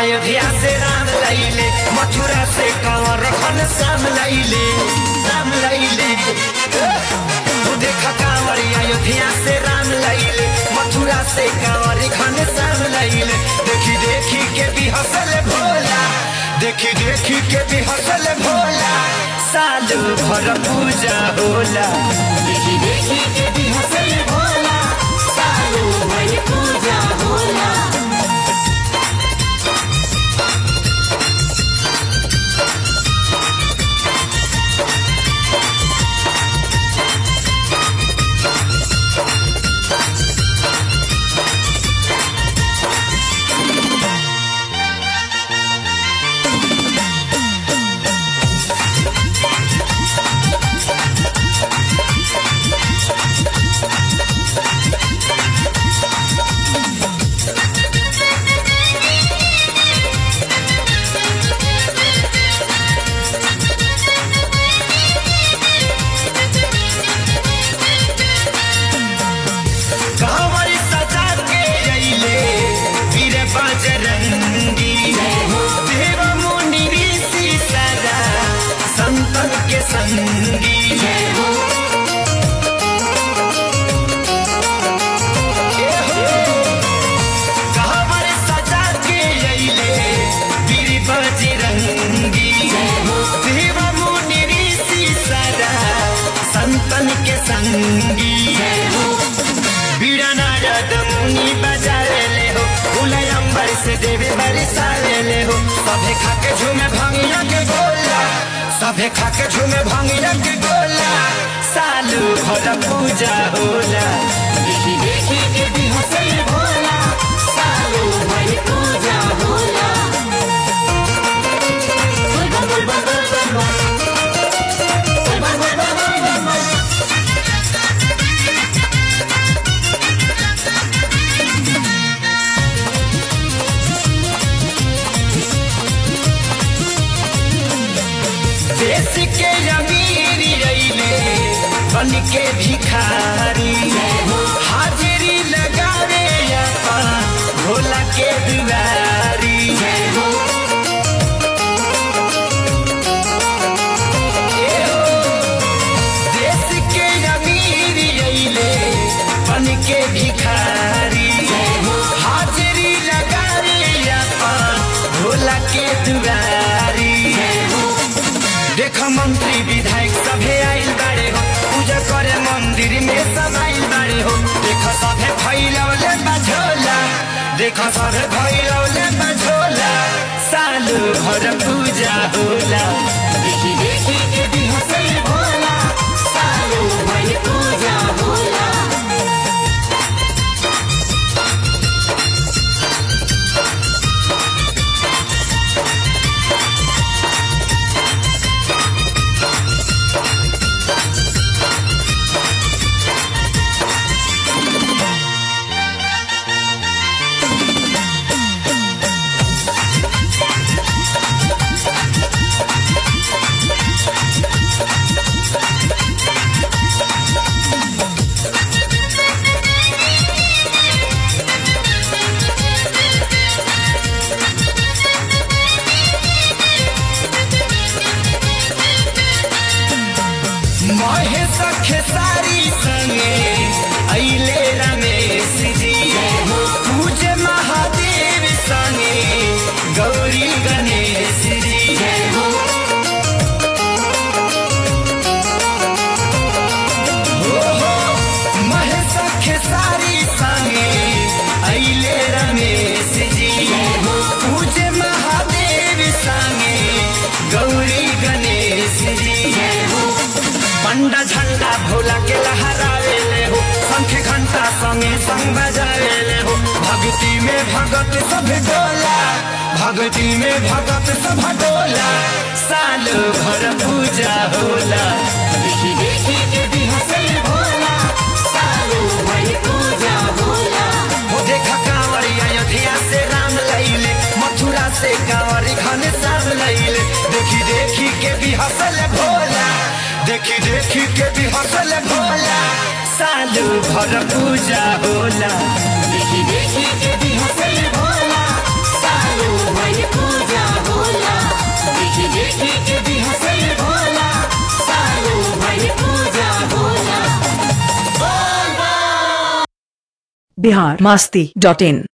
अयोध्या से राम लैले मथुरा से कंवर खन श्याम लैले राम लैले तू देखा कांवर अयोध्या से राम लैले मथुरा से कंवर खन श्याम लैले देखी देखी के भी हंसल भोला देखी देखी के भी हंसल भोला साल भर पूजा होला देखी देखी के भी हंसल भोला सालों भर पूजा होला कांवर सजा के अइले वीर बजरंगी देव मुनि ऋषि सदा संतन के संगी कांवर सजा के अइले वीर बजरंगी देव मुनि ऋषि सदा संतन के संगी बीड़ा नारद मुनि बजाले हो फूल अंबर से देवी बरसाले हो सभे खाके झूमे भांगिया के गोला सभे खाके झूमे भांगिया के गोला सालू भर पूजा होला देखी देखी के भी हंसल भोला सालों भर पूजा होला बोल बम बोल बम बोल बम बोल। बोल बम बोल बम बोल बम बोल। देश के अमीर रैले बन के भिखारी हाजिरी लगावे अपन भोला के दुआरी देश के अमीर अइले बन के भिखारी हाजिरी लगावे अपन भोला के दुआरी देख मंत्री विधायक सभे आइल बाड़े हो पूजा करे मंदिर में सब आइल बाड़े हो देख सभे फैलौले बझोला देख सभे फैलौले बझोला सालू भर पूजा होला देखी देखी के भी हंसल भोला सालों भर पूजा होला महेश खेसारी संगे अइले रमेश जी पूजे महादेव संगे गौरी गणेश जी ओहो, महेश खेसारी संगे अइले रमेश जी पूजे महादेव संगे गौरी गणेश जी पंडा झंडा भोला के लहरावे ले हो शंख घंटा संगे संग बजावे ले हो भक्ति में भगत सब डोला भक्ति में भगत सब डोला साल भर पूजा होला देखी देखी के भी हंसल भोला सालों भर पूजा होला वो देखा कांवरी अयोध्या से राम लैले मथुरा से कांवरी घन श्याम लैले देखी देखी के भी हंसल भोला देखी देखी के भी हंसल भोला सालू भर पूजा होला देखी देखी के भी हंसल भोला सालों भर देखी के भी हंसल भोला सालो भर पूजा होला बिहार मास्ती डॉट इन